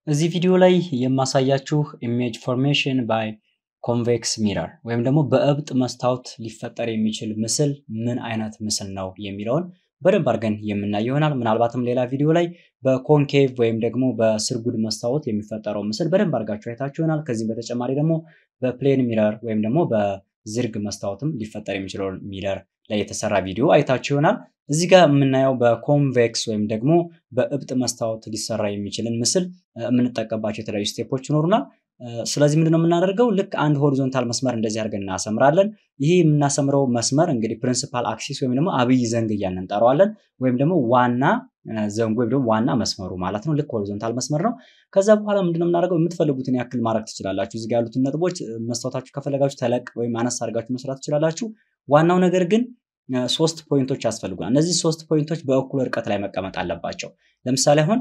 እዚህ ቪዲዮ ላይ የማሳያችሁ ኢሜጅ ፎርሜሽን ባይ ኮንቬክስ ሚረር ወይም ደግሞ በእብጥ መስታወት ሊፈጠር የሚችል ምስል ምን አይነት ምስል ነው የሚለውን በደንብ አድርገን የምናይ ይሆናል። ምናልባትም ሌላ ቪዲዮ ላይ በኮንኬቭ ወይም ደግሞ በስርጉድ መስታወት የሚፈጠረው ምስል በደንብ አድርጋችሁ አይታችሁ ይሆናል። ከዚህም በተጨማሪ ደግሞ በፕሌን ሚረር ወይም ደግሞ በዝርግ መስታወትም ሊፈጠር የሚችለውን ሚረር ላይ የተሰራ ቪዲዮ አይታችሁ ይሆናል። እዚህ ጋር የምናየው በኮንቬክስ ወይም ደግሞ በእብጥ መስታወት ሊሰራ የሚችልን ምስል የምንጠቀምባቸው የተለያዩ ስቴፖች ይኖሩናል። ስለዚህ ምንድነው የምናደርገው? ልክ አንድ ሆሪዞንታል መስመር እንደዚህ አድርገን እናሰምራለን። ይህ የምናሰምረው መስመር እንግዲህ ፕሪንሲፓል አክሲስ ወይም ደግሞ አብይ ዘንግ እያልን እንጠራዋለን። ወይም ደግሞ ዋና ዘንጉ ወይም ደግሞ ዋና መስመሩ ማለት ነው። ልክ ሆሪዞንታል መስመር ነው። ከዛ በኋላ ምንድነው የምናደርገው? የምትፈልጉትን ያክል ማድረግ ትችላላችሁ። እዚህ ጋር ያሉትን ነጥቦች መስታወታችሁ ከፈለጋችሁ ተለቅ ወይም አነስ አድርጋችሁ መስራት ትችላላችሁ። ዋናው ነገር ግን ሶስት ፖይንቶች ያስፈልጉናል። እነዚህ ሶስት ፖይንቶች በእኩል ርቀት ላይ መቀመጥ አለባቸው። ለምሳሌ አሁን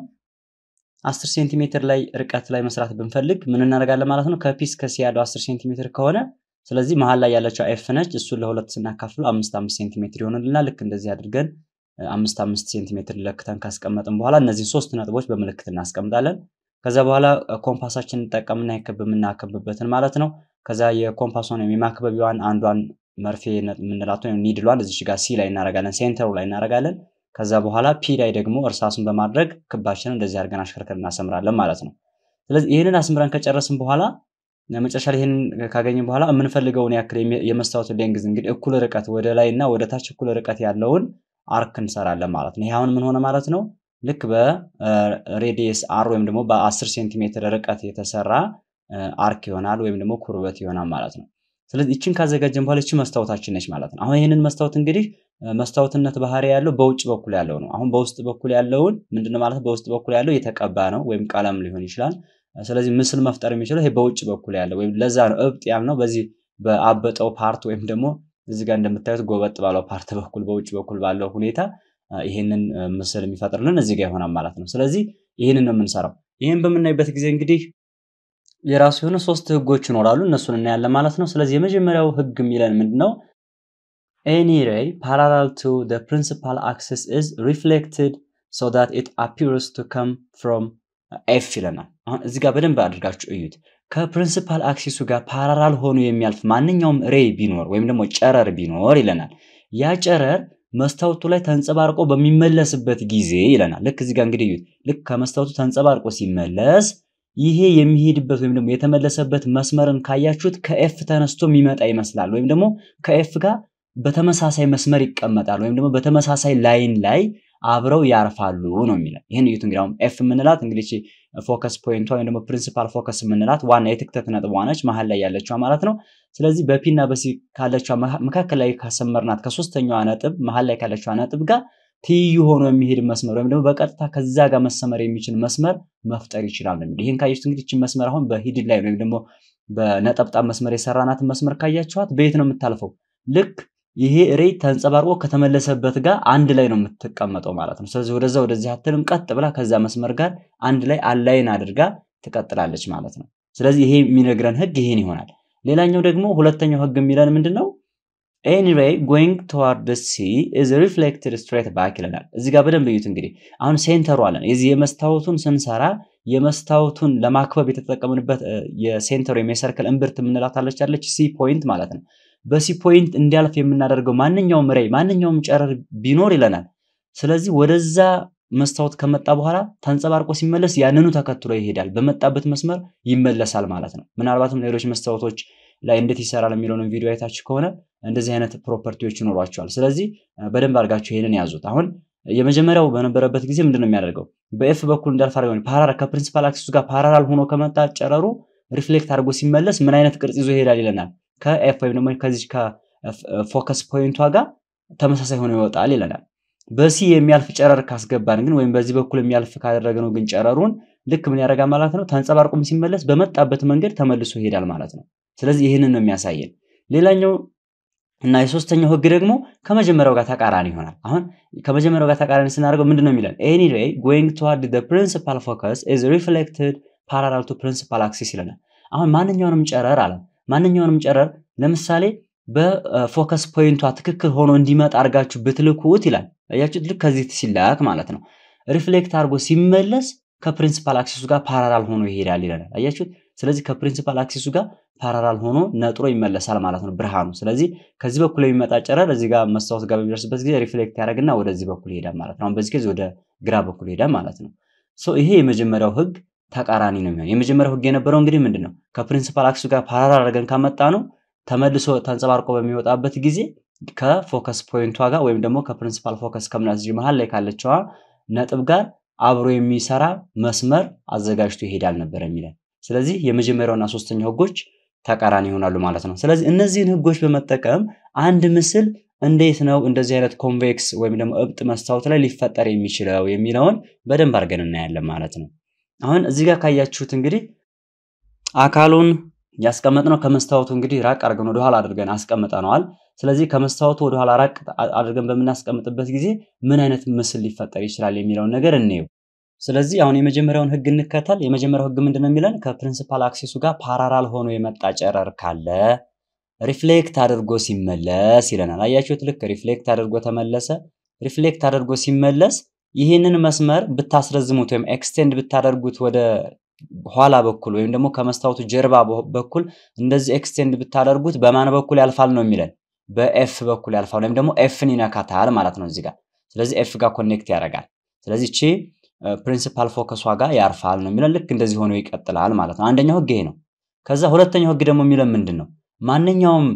አስር ሴንቲሜትር ላይ ርቀት ላይ መስራት ብንፈልግ ምን እናደርጋለን ማለት ነው? ከፒስ ከሲ ያለው አስር ሴንቲሜትር ከሆነ ስለዚህ መሀል ላይ ያለችው ኤፍ ነች። እሱን ለሁለት ስናካፍለው አምስት አምስት ሴንቲሜትር ይሆንልናል። ልክ እንደዚህ አድርገን አምስት አምስት ሴንቲሜትር ለክተን ካስቀመጥን በኋላ እነዚህን ሶስት ነጥቦች በምልክት እናስቀምጣለን። ከዛ በኋላ ኮምፓሳችን እንጠቀምና የክብ የምናከብበትን ማለት ነው። ከዛ የኮምፓሷን የማክበቢዋን አንዷን መርፌ የምንላት ወይም ኒድሏን እዚች ጋር ሲ ላይ እናደርጋለን፣ ሴንተሩ ላይ እናደርጋለን። ከዛ በኋላ ፒ ላይ ደግሞ እርሳሱን በማድረግ ክባችንን እንደዚህ አድርገን አሽከርከር እናሰምራለን ማለት ነው። ስለዚህ ይህንን አስምረን ከጨረስን በኋላ መጨረሻ ላይ ይህንን ካገኘን በኋላ የምንፈልገውን ያክል የመስታወት ሌንግዝ እንግዲህ እኩል ርቀት ወደ ላይ እና ወደ ታች እኩል ርቀት ያለውን አርክ እንሰራለን ማለት ነው። ይህ አሁን ምን ሆነ ማለት ነው? ልክ በሬዲየስ አር ወይም ደግሞ በ10 ሴንቲሜትር ርቀት የተሰራ አርክ ይሆናል ወይም ደግሞ ኩርበት ይሆናል ማለት ነው። ስለዚህ ይችን ካዘጋጀን በኋላ ይቺ መስታወታችን ነች ማለት ነው። አሁን ይህንን መስታወት እንግዲህ መስታወትነት ባህሪ ያለው በውጭ በኩል ያለው ነው። አሁን በውስጥ በኩል ያለውን ምንድነው ማለት በውስጥ በኩል ያለው የተቀባ ነው ወይም ቀለም ሊሆን ይችላል። ስለዚህ ምስል መፍጠር የሚችለው ይሄ በውጭ በኩል ያለው ወይም ለዛ ነው እብጥ ያልነው በዚህ በአበጠው ፓርት ወይም ደግሞ እዚህ ጋር እንደምታዩት ጎበጥ ባለው ፓርት በኩል በውጭ በኩል ባለው ሁኔታ ይህንን ምስል የሚፈጥርልን እዚህ ጋር ይሆናል ማለት ነው። ስለዚህ ይህንን ነው የምንሰራው። ይህን በምናይበት ጊዜ እንግዲህ የራሱ የሆነ ሶስት ህጎች ይኖራሉ። እነሱን እናያለን ማለት ነው። ስለዚህ የመጀመሪያው ህግ የሚለን ምንድን ነው? ኤኒ ሬይ ፓራላል ቱ ዘ ፕሪንሲፓል አክሲስ ኢዝ ሪፍሌክትድ ሶ ዛት ኢት አፒርስ ቱ ከም ፍሮም ኤፍ ይለናል። አሁን እዚህ ጋር በደንብ አድርጋችሁ እዩት። ከፕሪንሲፓል አክሲሱ ጋር ፓራላል ሆኖ የሚያልፍ ማንኛውም ሬይ ቢኖር ወይም ደግሞ ጨረር ቢኖር ይለናል። ያ ጨረር መስታወቱ ላይ ተንጸባርቆ በሚመለስበት ጊዜ ይለናል። ልክ እዚህ ጋር እንግዲህ እዩት። ልክ ከመስታወቱ ተንጸባርቆ ሲመለስ ይሄ የሚሄድበት ወይም ደግሞ የተመለሰበት መስመርን ካያችሁት ከኤፍ ተነስቶ የሚመጣ ይመስላል። ወይም ደግሞ ከኤፍ ጋር በተመሳሳይ መስመር ይቀመጣል ወይም ደግሞ በተመሳሳይ ላይን ላይ አብረው ያርፋሉ ነው የሚለው። ይህን እዩት እንግዲህ አሁን ኤፍ የምንላት እንግዲህ ፎከስ ፖይንቷ ወይም ደግሞ ፕሪንሲፓል ፎከስ የምንላት ዋና የትክተት ነጥቧ ነች፣ መሀል ላይ ያለችዋ ማለት ነው። ስለዚህ በፒ እና በሲ ካለችዋ መካከል ላይ ካሰመርናት ከሶስተኛዋ ነጥብ መሀል ላይ ካለችዋ ነጥብ ጋር ትይዩ ሆኖ የሚሄድ መስመር ወይም ደግሞ በቀጥታ ከዛ ጋር መሰመር የሚችል መስመር መፍጠር ይችላል ነው ይህን ካያችሁት እንግዲህ ይህችን መስመር አሁን በሂድን ላይ ወይም ደግሞ በነጠብጣብ መስመር የሰራናትን መስመር ካያችኋት በየት ነው የምታልፈው? ልክ ይሄ ሬይ ተንጸባርቆ ከተመለሰበት ጋር አንድ ላይ ነው የምትቀመጠው ማለት ነው። ስለዚህ ወደዛ ወደዚህ አትልም፣ ቀጥ ብላ ከዛ መስመር ጋር አንድ ላይ አላይን አድርጋ ትቀጥላለች ማለት ነው። ስለዚህ ይሄ የሚነግረን ህግ ይሄን ይሆናል። ሌላኛው ደግሞ ሁለተኛው ህግ የሚለን ምንድን ነው? ኤኒ ሬይ ጎይንግ ቱዋርድ ሲ ኢዝ ሪፍሌክትድ ስትሬት ባክ ይለናል። እዚህ ጋር በደንብ እዩት። እንግዲህ አሁን ሴንተሩ አለን። የዚህ የመስታወቱን ስንሰራ የመስታወቱን ለማክበብ የተጠቀምንበት የሴንተሩ ወይም የሰርክል እምብርት የምንላት አለች አለች ሲ ፖይንት ማለት ነው። በሲ ፖይንት እንዲያልፍ የምናደርገው ማንኛውም ሬይ ማንኛውም ጨረር ቢኖር ይለናል። ስለዚህ ወደዛ መስታወት ከመጣ በኋላ ተንጸባርቆ ሲመለስ ያንኑ ተከትሎ ይሄዳል። በመጣበት መስመር ይመለሳል ማለት ነው። ምናልባትም ሌሎች መስታወቶች ላይ እንዴት ይሰራል የሚለውን ቪዲዮ አይታችሁ ከሆነ እንደዚህ አይነት ፕሮፐርቲዎች ይኖሯቸዋል። ስለዚህ በደንብ አድርጋችሁ ይሄንን ያዙት። አሁን የመጀመሪያው በነበረበት ጊዜ ምንድን ነው የሚያደርገው? በኤፍ በኩል እንዳልፍ አድርገው ፓራላል ከፕሪንሲፓል አክሲሱ ጋር ፓራላል ሆኖ ከመጣ ጨረሩ ሪፍሌክት አድርጎ ሲመለስ ምን አይነት ቅርጽ ይዞ ይሄዳል ይለናል። ከኤፍ ወይም ደግሞ ከዚህ ከፎከስ ፖይንቷ ጋር ተመሳሳይ ሆኖ ይወጣል ይለናል። በሲ የሚያልፍ ጨረር ካስገባን ግን ወይም በዚህ በኩል የሚያልፍ ካደረግነው ግን ጨረሩን ልክ ምን ያደርጋል ማለት ነው። ተንጸባርቆም ሲመለስ በመጣበት መንገድ ተመልሶ ይሄዳል ማለት ነው። ስለዚህ ይህንን ነው የሚያሳየን። ሌላኛው እና የሶስተኛው ህግ ደግሞ ከመጀመሪያው ጋር ተቃራኒ ይሆናል። አሁን ከመጀመሪያው ጋር ተቃራኒ ስናደርገው ምንድን ነው የሚለን? ኤኒ ሬይ ጎይንግ ቱዋርድ ዘ ፕሪንሲፓል ፎከስ ኢዝ ሪፍሌክትድ ፓራላል ቱ ፕሪንሲፓል አክሲስ ይለናል። አሁን ማንኛውንም ጨረር አለ ማንኛውንም ጨረር ለምሳሌ በፎከስ ፖይንቷ ትክክል ሆኖ እንዲመጣ አድርጋችሁ ብትልኩት ይላል። አያችሁት? ልክ ከዚህ ሲላክ ማለት ነው ሪፍሌክት አድርጎ ሲመለስ ከፕሪንሲፓል አክሲሱ ጋር ፓራላል ሆኖ ይሄዳል ይለናል። አያችሁት? ስለዚህ ከፕሪንሲፓል አክሲሱ ጋር ፓራላል ሆኖ ነጥሮ ይመለሳል ማለት ነው ብርሃኑ። ስለዚህ ከዚህ በኩል የሚመጣ ጨረር እዚህ ጋር መስታወት ጋር በሚደርስበት ጊዜ ሪፍሌክት ያደርግና ወደዚህ በኩል ይሄዳል ማለት ነው። አሁን በዚህ ጊዜ ወደ ግራ በኩል ይሄዳል ማለት ነው። ሶ ይሄ የመጀመሪያው ህግ ተቃራኒ ነው የሚሆን። የመጀመሪያው ህግ የነበረው እንግዲህ ምንድን ነው? ከፕሪንሲፓል አክሲሱ ጋር ፓራላል አድርገን ካመጣ ነው ተመልሶ ተንጸባርቆ በሚወጣበት ጊዜ ከፎከስ ፖይንቷ ጋር ወይም ደግሞ ከፕሪንሲፓል ፎከስ ከምናስ መሀል ላይ ካለችዋ ነጥብ ጋር አብሮ የሚሰራ መስመር አዘጋጅቶ ይሄዳል ነበር የሚለን። ስለዚህ የመጀመሪያውና ሶስተኛው ህጎች ተቃራኒ ይሆናሉ ማለት ነው። ስለዚህ እነዚህን ህጎች በመጠቀም አንድ ምስል እንዴት ነው እንደዚህ አይነት ኮንቬክስ ወይም ደግሞ እብጥ መስታወት ላይ ሊፈጠር የሚችለው የሚለውን በደንብ አድርገን እናያለን ማለት ነው። አሁን እዚህ ጋር ካያችሁት እንግዲህ አካሉን ያስቀመጥነው ከመስታወቱ እንግዲህ ራቅ አድርገን ወደኋላ አድርገን አስቀምጠነዋል። ስለዚህ ከመስታወቱ ወደኋላ ራቅ አድርገን በምናስቀምጥበት ጊዜ ምን አይነት ምስል ሊፈጠር ይችላል የሚለውን ነገር እንየው። ስለዚህ አሁን የመጀመሪያውን ህግ እንከተል። የመጀመሪያው ህግ ምንድን ነው የሚለን? ከፕሪንሲፓል አክሲሱ ጋር ፓራራል ሆኖ የመጣ ጨረር ካለ ሪፍሌክት አድርጎ ሲመለስ ይለናል። አያችሁት? ልክ ሪፍሌክት አድርጎ ተመለሰ። ሪፍሌክት አድርጎ ሲመለስ ይህንን መስመር ብታስረዝሙት ወይም ኤክስቴንድ ብታደርጉት ወደ ኋላ በኩል ወይም ደግሞ ከመስታወቱ ጀርባ በኩል እንደዚህ ኤክስቴንድ ብታደርጉት በማን በኩል ያልፋል ነው የሚለን? በኤፍ በኩል ያልፋል ወይም ደግሞ ኤፍን ይነካታል ማለት ነው እዚህ ጋር። ስለዚህ ኤፍ ጋር ኮኔክት ያደርጋል። ስለዚህ እቺ ፕሪንሲፓል ፎከሷ ጋር ያርፋል ነው የሚለን። ልክ እንደዚህ ሆኖ ይቀጥላል ማለት ነው። አንደኛው ህግ ይሄ ነው። ከዛ ሁለተኛው ህግ ደግሞ የሚለን ምንድን ነው? ማንኛውም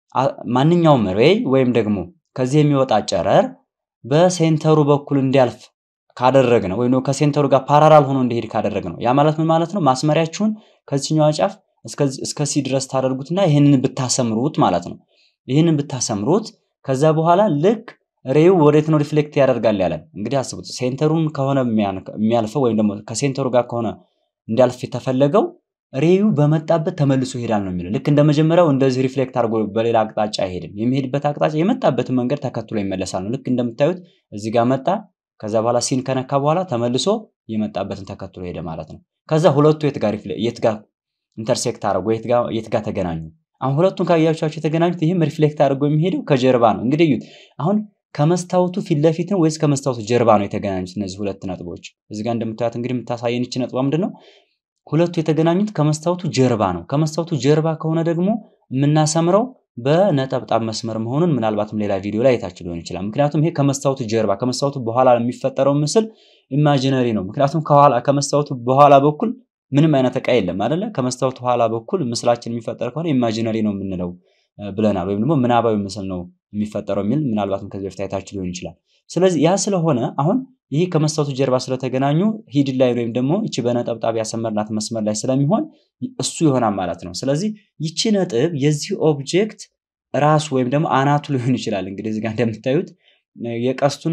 ማንኛውም ሬይ ወይም ደግሞ ከዚህ የሚወጣ ጨረር በሴንተሩ በኩል እንዲያልፍ ካደረግ ነው ወይም ከሴንተሩ ጋር ፓራራል ሆኖ እንዲሄድ ካደረግ ነው። ያ ማለት ምን ማለት ነው? ማስመሪያችሁን ከዚህኛዋ ጫፍ እስከ ሲ ድረስ ታደርጉትና ይህንን ብታሰምሩት ማለት ነው። ይህንን ብታሰምሩት ከዛ በኋላ ልክ ሬው ወዴት ነው ሪፍሌክት ያደርጋል ያለን። እንግዲህ አስቡት፣ ሴንተሩን ከሆነ የሚያልፈው ወይም ደግሞ ከሴንተሩ ጋር ከሆነ እንዲያልፍ የተፈለገው ሬዩ በመጣበት ተመልሶ ይሄዳል ነው የሚለው። ልክ እንደ መጀመሪያው እንደዚህ ሪፍሌክት አድርጎ በሌላ አቅጣጫ አይሄድም። የሚሄድበት አቅጣጫ የመጣበትን መንገድ ተከትሎ ይመለሳል ነው። ልክ እንደምታዩት እዚህ ጋር መጣ፣ ከዛ በኋላ ሲን ከነካ በኋላ ተመልሶ የመጣበትን ተከትሎ ሄደ ማለት ነው። ከዛ ሁለቱ የት ጋር የት ጋር ኢንተርሴክት አድርጎ የት ጋር ተገናኙ? አሁን ሁለቱን ካያቻቸው የተገናኙት ይህም ሪፍሌክት አድርጎ የሚሄደው ከጀርባ ነው። እንግዲህ እዩት አሁን ከመስታወቱ ፊት ለፊት ነው ወይስ ከመስታወቱ ጀርባ ነው የተገናኙት? እነዚህ ሁለት ነጥቦች እዚህ ጋር እንደምታዩት እንግዲህ የምታሳየን ይች ነጥቧ ምንድን ነው? ሁለቱ የተገናኙት ከመስታወቱ ጀርባ ነው። ከመስታወቱ ጀርባ ከሆነ ደግሞ የምናሰምረው በነጠብጣብ መስመር መሆኑን ምናልባትም ሌላ ቪዲዮ ላይ አይታችሁ ሊሆን ይችላል። ምክንያቱም ይሄ ከመስታወቱ ጀርባ ከመስታወቱ በኋላ የሚፈጠረው ምስል ኢማጂነሪ ነው። ምክንያቱም ከኋላ ከመስታወቱ በኋላ በኩል ምንም አይነት እቃ የለም አይደለ? ከመስታወቱ ኋላ በኩል ምስላችን የሚፈጠር ከሆነ ኢማጂነሪ ነው የምንለው ብለናል። ወይም ደግሞ ምናባዊ ምስል ነው የሚፈጠረው የሚል ምናልባትም ከዚህ በፊት አይታችሁ ሊሆን ይችላል። ስለዚህ ያ ስለሆነ አሁን ይህ ከመስታወቱ ጀርባ ስለተገናኙ ሂድ ላይ ወይም ደግሞ ይቺ በነጠብጣብ ያሰመርናት መስመር ላይ ስለሚሆን እሱ ይሆናል ማለት ነው። ስለዚህ ይቺ ነጥብ የዚህ ኦብጀክት ራሱ ወይም ደግሞ አናቱ ሊሆን ይችላል። እንግዲህ እዚህ ጋር እንደምታዩት የቀስቱን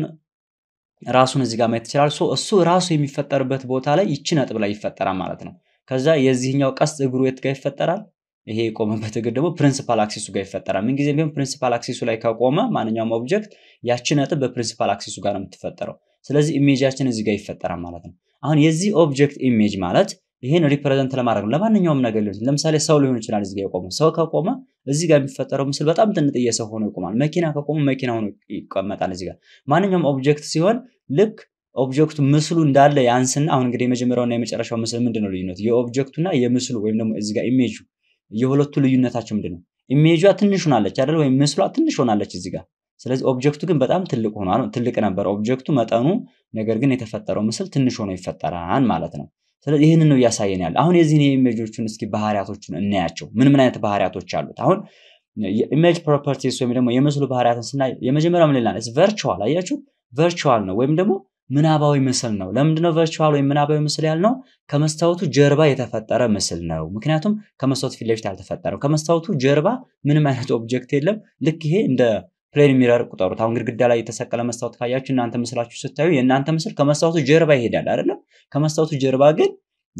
ራሱን እዚህ ጋር ማየት ይችላል። እሱ ራሱ የሚፈጠርበት ቦታ ላይ ይቺ ነጥብ ላይ ይፈጠራል ማለት ነው። ከዛ የዚህኛው ቀስት እግሩ የት ጋር ይፈጠራል? ይሄ የቆመበት እግር ደግሞ ፕሪንሲፓል አክሲሱ ጋር ይፈጠራል። ምንጊዜም ቢሆን ፕሪንሲፓል አክሲሱ ላይ ከቆመ ማንኛውም ኦብጀክት ያቺ ነጥብ በፕሪንሲፓል አክሲሱ ጋር ነው የምትፈጠረው። ስለዚህ ኢሜጃችን እዚህ ጋር ይፈጠራል ማለት ነው። አሁን የዚህ ኦብጀክት ኢሜጅ ማለት ይህን ሪፕሬዘንት ለማድረግ ነው። ለማንኛውም ነገር ሊሆን ለምሳሌ ሰው ሊሆን ይችላል። እዚህ ጋር የቆመው ሰው ከቆመ እዚህ ጋር የሚፈጠረው ምስል በጣም ጥንጥዬ ሰው ሆኖ ይቆማል። መኪና ከቆመ መኪና ሆኖ ይቀመጣል። እዚህ ጋር ማንኛውም ኦብጀክት ሲሆን ልክ ኦብጀክቱ ምስሉ እንዳለ ያንስና አሁን እንግዲህ የመጀመሪያውና የመጨረሻው ምስል ምንድን ነው ልዩነቱ? የኦብጀክቱና የምስሉ ወይም ደግሞ እዚህ ጋር ኢሜጁ የሁለቱ ልዩነታቸው ምንድን ነው? ኢሜጇ ትንሽ ሆናለች አይደል? ወይም ምስሏ ትንሽ ሆናለች እዚህ ጋር። ስለዚህ ኦብጀክቱ ግን በጣም ትልቅ ሆኗል። ትልቅ ነበር ኦብጀክቱ መጠኑ፣ ነገር ግን የተፈጠረው ምስል ትንሽ ሆኖ ይፈጠራል ማለት ነው። ስለዚህ ይህንን ነው እያሳየን ያለ። አሁን የዚህን የኢሜጆቹን እስኪ ባህሪያቶችን እናያቸው። ምን ምን አይነት ባህሪያቶች አሉት? አሁን የኢሜጅ ፕሮፐርቲስ ወይም ደግሞ የምስሉ ባህሪያትን ስናይ የመጀመሪያው ምን ይላል? ቨርቹዋል አያችሁ፣ ቨርቹዋል ነው ወይም ደግሞ ምናባዊ ምስል ነው። ለምንድነው ቨርቹዋል ወይም ምናባዊ ምስል ያልነው? ከመስታወቱ ጀርባ የተፈጠረ ምስል ነው። ምክንያቱም ከመስታወቱ ፊት ለፊት አልተፈጠረም። ከመስታወቱ ጀርባ ምንም አይነት ኦብጀክት የለም። ልክ ይሄ እንደ ፕሌን ሚረር ቁጠሩት። አሁን ግድግዳ ላይ የተሰቀለ መስታወት ካያችሁ እናንተ ምስላችሁ ስታዩ የእናንተ ምስል ከመስታወቱ ጀርባ ይሄዳል አይደለም? ከመስታወቱ ጀርባ ግን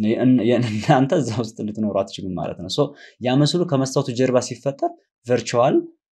እናንተ እዛ ውስጥ ልትኖሩ አትችሉም ማለት ነው። ያ ምስሉ ከመስታወቱ ጀርባ ሲፈጠር ቨርቹዋል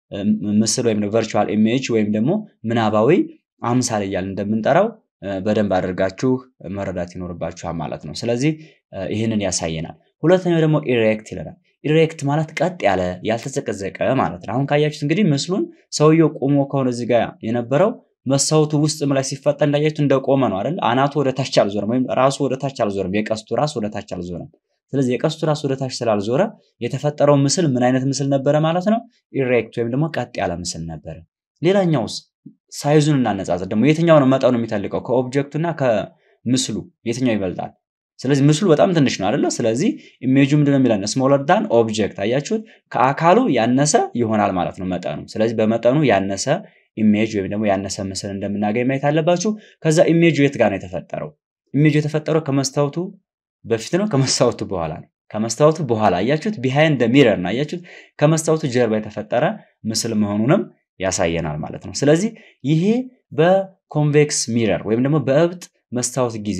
ምስል ወይም ቨርቹዋል ኢሜጅ ወይም ደግሞ ምናባዊ አምሳል እያልን እንደምንጠራው በደንብ አድርጋችሁ መረዳት ይኖርባችኋል ማለት ነው። ስለዚህ ይህንን ያሳየናል። ሁለተኛው ደግሞ ኢሬክት ይለናል። ኢሬክት ማለት ቀጥ ያለ ያልተዘቀዘቀ ማለት ነው። አሁን ካያችሁት እንግዲህ ምስሉን ሰውየው ቆሞ ከሆነ እዚህ ጋር የነበረው መስታወቱ ውስጥም ላይ ሲፈጠር እንዳያችሁት እንደቆመ ነው አይደል? አናቱ ወደ ታች አልዞረም፣ ወይም ራሱ ወደ ታች አልዞረም። የቀስቱ ራስ ወደ ታች አልዞረም። ስለዚህ የቀስቱ ራስ ወደ ታች ስላልዞረ የተፈጠረው ምስል ምን አይነት ምስል ነበረ ማለት ነው? ኢሬክት ወይም ደግሞ ቀጥ ያለ ምስል ነበረ። ሌላኛውስ ሳይዙን እናነጻጽር ደግሞ የትኛው ነው መጠኑ የሚተልቀው ከኦብጀክቱና ከምስሉ የትኛው ይበልጣል? ስለዚህ ምስሉ በጣም ትንሽ ነው አይደለ? ስለዚህ ኢሜጁ ምንድነው የሚለን ስሞለር ዳን ኦብጀክት። አያችሁት? ከአካሉ ያነሰ ይሆናል ማለት ነው መጠኑ። ስለዚህ በመጠኑ ያነሰ ኢሜጅ ወይም ደግሞ ያነሰ ምስል እንደምናገኝ ማየት አለባችሁ። ከዛ ኢሜጁ የት ጋር ነው የተፈጠረው? ኢሜጁ የተፈጠረው ከመስታወቱ በፊት ነው ከመስታወቱ በኋላ ነው? ከመስታወቱ በኋላ አያችሁት? ቢሃይንድ ሚረር ነው አያችሁት? ከመስታወቱ ጀርባ የተፈጠረ ምስል መሆኑንም ያሳየናል ማለት ነው። ስለዚህ ይሄ በኮንቬክስ ሚረር ወይም ደግሞ በእብጥ መስታወት ጊዜ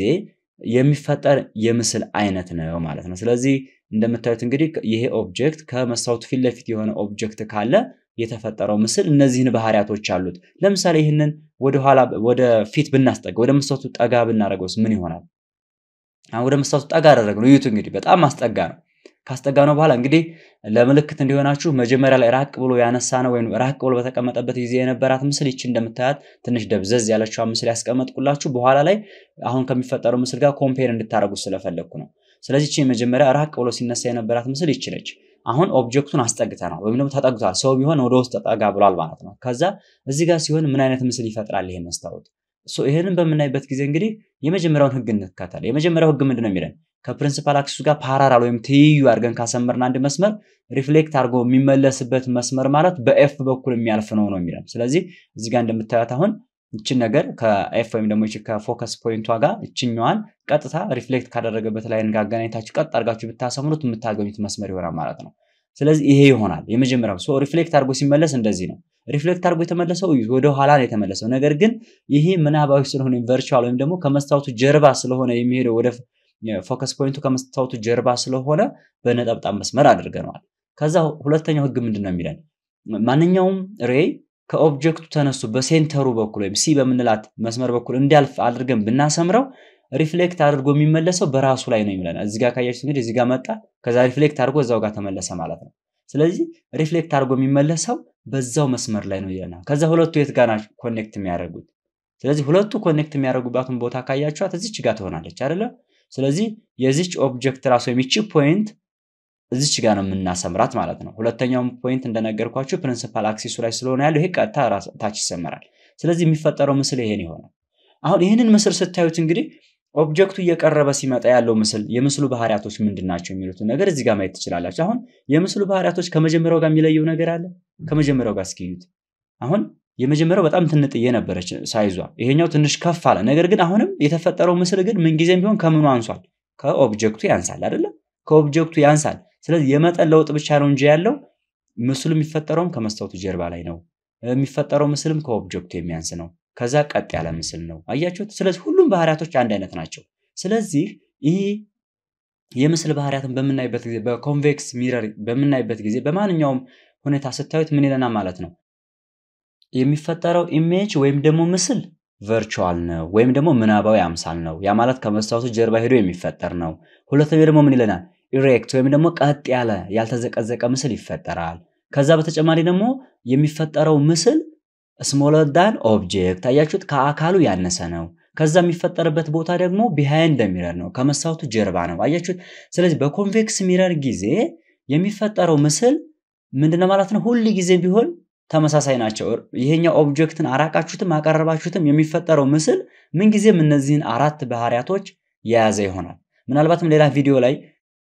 የሚፈጠር የምስል አይነት ነው ማለት ነው። ስለዚህ እንደምታዩት እንግዲህ ይሄ ኦብጀክት ከመስታወቱ ፊት ለፊት የሆነ ኦብጀክት ካለ የተፈጠረው ምስል እነዚህን ባህሪያቶች አሉት። ለምሳሌ ይህንን ወደኋላ ወደ ፊት ብናስጠጋ ወደ መስታወቱ ጠጋ ብናደርገውስ ምን ይሆናል? አሁን ወደ መስታወቱ ጠጋ አደረግነው። እዩት እንግዲህ በጣም ማስጠጋ ነው። ካስጠጋ ነው በኋላ እንግዲህ ለምልክት እንዲሆናችሁ መጀመሪያ ላይ ራቅ ብሎ ያነሳ ነው ወይም ራቅ ብሎ በተቀመጠበት ጊዜ የነበራት ምስል ይቺ እንደምታያት ትንሽ ደብዘዝ ያለችዋ ምስል ያስቀመጥኩላችሁ በኋላ ላይ አሁን ከሚፈጠረው ምስል ጋር ኮምፔር እንድታደርጉት ስለፈለግኩ ነው። ስለዚህ ይቺ መጀመሪያ ራቅ ብሎ ሲነሳ የነበራት ምስል ይቺ ነች። አሁን ኦብጀክቱን አስጠግተናል ወይም ደግሞ ተጠግቷል። ሰው ቢሆን ወደ ውስጥ ተጠጋ ብሏል ማለት ነው። ከዛ እዚህ ጋር ሲሆን ምን አይነት ምስል ይፈጥራል ይሄ መስታወት? ይህንን በምናይበት ጊዜ እንግዲህ የመጀመሪያውን ህግ እንከተል። የመጀመሪያው ህግ ምንድን ነው የሚለን? ከፕሪንሲፓል አክሲሱ ጋር ፓራራል ወይም ትይዩ አድርገን ካሰመርን አንድ መስመር ሪፍሌክት አድርጎ የሚመለስበት መስመር ማለት በኤፍ በኩል የሚያልፍ ነው ነው የሚለን። ስለዚህ እዚህ ጋር እንደምታዩት አሁን ይችን ነገር ከኤፍ ወይም ደግሞ ከፎከስ ፖይንቷ ጋር ይችኛዋን ቀጥታ ሪፍሌክት ካደረገበት ላይ ጋር አገናኝታችሁ ቀጥ አድርጋችሁ ብታሰምሩት የምታገኙት መስመር ይሆናል ማለት ነው። ስለዚህ ይሄ ይሆናል የመጀመሪያው። ሶ ሪፍሌክት አድርጎ ሲመለስ እንደዚህ ነው። ሪፍሌክት አድርጎ የተመለሰው ወደ ኋላ ነው የተመለሰው። ነገር ግን ይሄ ምናባዊ ስለሆነ ቨርቹዋል ወይም ደግሞ ከመስታወቱ ጀርባ ስለሆነ የሚሄደው ወደ ፎከስ ፖይንቱ ከመስታወቱ ጀርባ ስለሆነ በነጠብጣብ መስመር አድርገነዋል። ከዛ ሁለተኛው ህግ ምንድን ነው የሚለን? ማንኛውም ሬይ ከኦብጀክቱ ተነስቶ በሴንተሩ በኩል ወይም ሲ በምንላት መስመር በኩል እንዲያልፍ አድርገን ብናሰምረው ሪፍሌክት አድርጎ የሚመለሰው በራሱ ላይ ነው የሚለን። እዚህ ጋር ካያችሁ እንግዲህ እዚህ ጋር መጣ፣ ከዛ ሪፍሌክት አድርጎ እዛው ጋር ተመለሰ ማለት ነው። ስለዚህ ሪፍሌክት አድርጎ የሚመለሰው በዛው መስመር ላይ ነው ይለናል። ከዛ ሁለቱ የት ጋር ናቸው ኮኔክት የሚያደርጉት? ስለዚህ ሁለቱ ኮኔክት የሚያደርጉባትን ቦታ ካያችኋት እዚች ጋር ትሆናለች አይደለ? ስለዚህ የዚች ኦብጀክት ራሱ የሚቺ ፖይንት እዚች ጋር ነው የምናሰምራት ማለት ነው። ሁለተኛውም ፖይንት እንደነገርኳችሁ ፕሪንሲፓል አክሲሱ ላይ ስለሆነ ያለው ይሄ ቀጥታ ታች ይሰመራል። ስለዚህ የሚፈጠረው ምስል ይሄን ይሆናል። አሁን ይህንን ምስል ስታዩት እንግዲህ ኦብጀክቱ እየቀረበ ሲመጣ ያለው ምስል የምስሉ ባህሪያቶች ምንድን ናቸው የሚሉትን ነገር እዚህ ጋር ማየት ትችላላችሁ። አሁን የምስሉ ባህሪያቶች ከመጀመሪያው ጋር የሚለየው ነገር አለ። ከመጀመሪያው ጋር እስኪዩት። አሁን የመጀመሪያው በጣም ትንጥዬ ነበረች ሳይዟ፣ ይሄኛው ትንሽ ከፍ አለ። ነገር ግን አሁንም የተፈጠረው ምስል ግን ምንጊዜም ቢሆን ከምኑ አንሷል? ከኦብጀክቱ ያንሳል አይደለም? ከኦብጀክቱ ያንሳል። ስለዚህ የመጠን ለውጥ ብቻ ነው እንጂ ያለው ምስሉ የሚፈጠረውም ከመስታወቱ ጀርባ ላይ ነው። የሚፈጠረው ምስልም ከኦብጀክቱ የሚያንስ ነው። ከዛ ቀጥ ያለ ምስል ነው። አያችሁት? ስለዚህ ሁሉም ባህሪያቶች አንድ አይነት ናቸው። ስለዚህ ይህ የምስል ባህሪያትን በምናይበት ጊዜ በኮንቬክስ ሚረር በምናይበት ጊዜ በማንኛውም ሁኔታ ስታዩት ምን ይለናል ማለት ነው? የሚፈጠረው ኢሜጅ ወይም ደግሞ ምስል ቨርቹዋል ነው ወይም ደግሞ ምናባዊ አምሳል ነው። ያ ማለት ከመስታወቱ ጀርባ ሄዶ የሚፈጠር ነው። ሁለተኛው ደግሞ ምን ይለናል? ኢሬክት ወይም ደግሞ ቀጥ ያለ ያልተዘቀዘቀ ምስል ይፈጠራል። ከዛ በተጨማሪ ደግሞ የሚፈጠረው ምስል ስሞለር ዳን ኦብጀክት አያችሁት፣ ከአካሉ ያነሰ ነው። ከዛ የሚፈጠርበት ቦታ ደግሞ ቢሃይንድ ሚረር ነው፣ ከመስታወቱ ጀርባ ነው። አያችሁት። ስለዚህ በኮንቬክስ ሚረር ጊዜ የሚፈጠረው ምስል ምንድነው ማለት ነው? ሁል ጊዜ ቢሆን ተመሳሳይ ናቸው። ይሄኛው ኦብጀክትን አራቃችሁትም አቀረባችሁትም የሚፈጠረው ምስል ምንጊዜም እነዚህን አራት ባህሪያቶች የያዘ ይሆናል። ምናልባትም ሌላ ቪዲዮ ላይ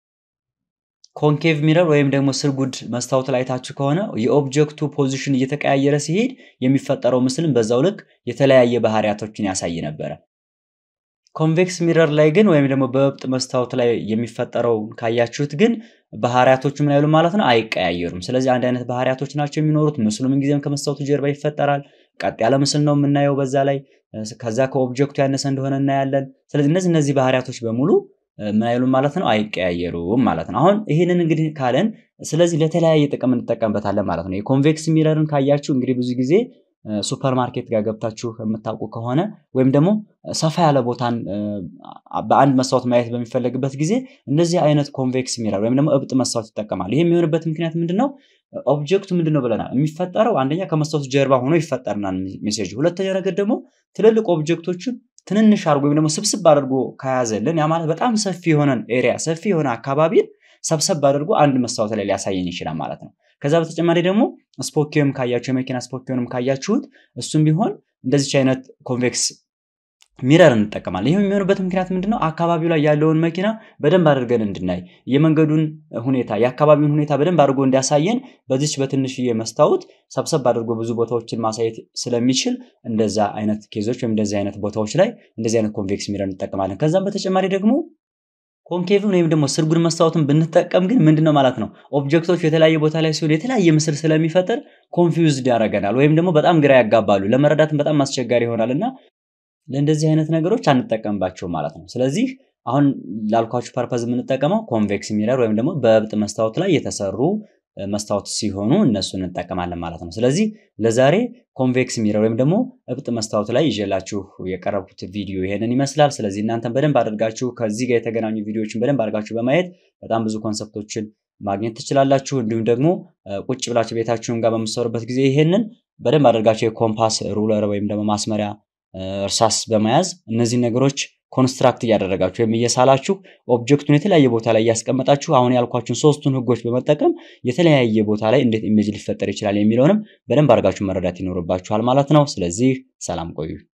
ኮንኬቭ ሚረር ወይም ደግሞ ስርጉድ መስታወት ላይ ታችሁ ከሆነ የኦብጀክቱ ፖዚሽን እየተቀያየረ ሲሄድ የሚፈጠረው ምስልም በዛው ልክ የተለያየ ባህሪያቶችን ያሳይ ነበረ። ኮንቬክስ ሚረር ላይ ግን ወይም ደግሞ በእብጥ መስታወት ላይ የሚፈጠረው ካያችሁት ግን ባህሪያቶቹ ምን አይሉ ማለት ነው አይቀያየሩም። ስለዚህ አንድ አይነት ባህሪያቶች ናቸው የሚኖሩት። ምስሉ ምንጊዜም ከመስታወቱ ጀርባ ይፈጠራል። ቀጥ ያለ ምስል ነው የምናየው በዛ ላይ ከዛ ከኦብጀክቱ ያነሰ እንደሆነ እናያለን። ስለዚህ እነዚህ እነዚህ ባህሪያቶች በሙሉ ምን አይሉም ማለት ነው አይቀያየሩም ማለት ነው። አሁን ይህንን እንግዲህ ካለን ስለዚህ ለተለያየ ጥቅም እንጠቀምበታለን ማለት ነው። የኮንቬክስ ሚረርን ካያችሁ እንግዲህ ብዙ ጊዜ ሱፐር ማርኬት ጋር ገብታችሁ የምታውቁ ከሆነ ወይም ደግሞ ሰፋ ያለ ቦታን በአንድ መስታወት ማየት በሚፈለግበት ጊዜ እንደዚህ አይነት ኮንቬክስ ሚረር ወይም ደግሞ እብጥ መስታወት ይጠቀማል። ይህ የሚሆንበት ምክንያት ምንድን ነው? ኦብጀክቱ ምንድን ነው ብለናል? የሚፈጠረው አንደኛ ከመስታወቱ ጀርባ ሆኖ ይፈጠርናል ሜሴጅ። ሁለተኛ ነገር ደግሞ ትልልቅ ኦብጀክቶችን ትንንሽ አድርጎ ወይም ደግሞ ስብስብ አድርጎ ከያዘልን ያ ማለት በጣም ሰፊ የሆነን ኤሪያ ሰፊ የሆነ አካባቢን ሰብሰብ አድርጎ አንድ መስታወት ላይ ሊያሳየን ይችላል ማለት ነው። ከዛ በተጨማሪ ደግሞ ስፖኪዮም ካያችሁ የመኪና ስፖኪዮንም ካያችሁት እሱም ቢሆን እንደዚች አይነት ኮንቬክስ ሚረር እንጠቀማለን። ይህም የሚሆንበት ምክንያት ምንድነው? አካባቢው ላይ ያለውን መኪና በደንብ አድርገን እንድናይ የመንገዱን ሁኔታ የአካባቢውን ሁኔታ በደንብ አድርጎ እንዲያሳየን በዚች በትንሽዬ መስታወት ሰብሰብ አድርጎ ብዙ ቦታዎችን ማሳየት ስለሚችል እንደዛ አይነት ኬዞች ወይም እንደዚህ አይነት ቦታዎች ላይ እንደዚህ አይነት ኮንቬክስ ሚረር እንጠቀማለን። ከዛም በተጨማሪ ደግሞ ኮንኬቭን ወይም ደግሞ ስርጉድ መስታወትን ብንጠቀም ግን ምንድነው ማለት ነው ኦብጀክቶች የተለያየ ቦታ ላይ ሲሆን የተለያየ ምስል ስለሚፈጥር ኮንፊውዝድ ያደርገናል ወይም ደግሞ በጣም ግራ ያጋባሉ፣ ለመረዳትም በጣም አስቸጋሪ ይሆናል እና ለእንደዚህ አይነት ነገሮች አንጠቀምባቸው ማለት ነው። ስለዚህ አሁን ላልኳችሁ ፐርፐዝ የምንጠቀመው ኮንቬክስ ሚረር ወይም ደግሞ በእብጥ መስታወት ላይ የተሰሩ መስታወት ሲሆኑ እነሱን እንጠቀማለን ማለት ነው። ስለዚህ ለዛሬ ኮንቬክስ ሚረር ወይም ደግሞ እብጥ መስታወት ላይ ይዤላችሁ የቀረብኩት ቪዲዮ ይሄንን ይመስላል። ስለዚህ እናንተን በደንብ አድርጋችሁ ከዚህ ጋር የተገናኙ ቪዲዮዎችን በደንብ አድርጋችሁ በማየት በጣም ብዙ ኮንሰፕቶችን ማግኘት ትችላላችሁ። እንዲሁም ደግሞ ቁጭ ብላችሁ ቤታችሁን ጋር በምትሰሩበት ጊዜ ይሄንን በደንብ አድርጋችሁ የኮምፓስ ሩለር ወይም ደግሞ ማስመሪያ እርሳስ በመያዝ እነዚህ ነገሮች ኮንስትራክት እያደረጋችሁ ወይም እየሳላችሁ ኦብጀክቱን የተለያየ ቦታ ላይ እያስቀመጣችሁ አሁን ያልኳችሁን ሶስቱን ህጎች በመጠቀም የተለያየ ቦታ ላይ እንዴት ኢሜጅ ሊፈጠር ይችላል የሚለውንም በደንብ አድርጋችሁ መረዳት ይኖርባችኋል ማለት ነው። ስለዚህ ሰላም ቆዩ።